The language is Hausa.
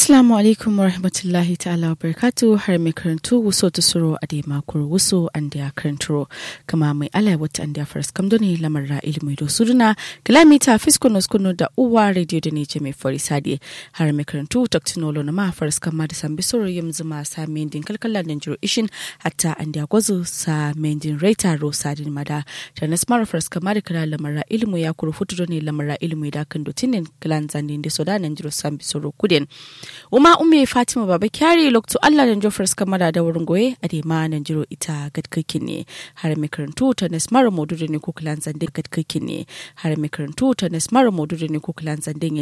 Assalamu alaikum wa rahmatullahi ta'ala wa barakatu har mai karantu wuso ta suro a dai makon wuso an da karanturo kama mai ala wata an da faras kam doni lamar ra ilimi da suduna kilomita fiskono skono da uwa radio da ne mai fari sadi har mai karantu taktinolo na ma faras kama da sambi soro yam zuma sa mendin kalkala da jiro ishin hatta an da gwazo sa mendin raita ro sadin mada ta na smara faras kama da kala lamar ra ilimi ya kuru futu doni lamar ra ilimi da kan dotinin kilan zandin da soda nan jiro sambi soro kudin Uma ume Fatima Baba Kyari lokto Allah da Jofar kamara da wurin goye a dema nan jiro ita gadkakin ne har mai karantu ta Nasmara Modu da ne ko kilan zande gadkakin ne har mai karantu ta Nasmara Modu da ne ko kilan zande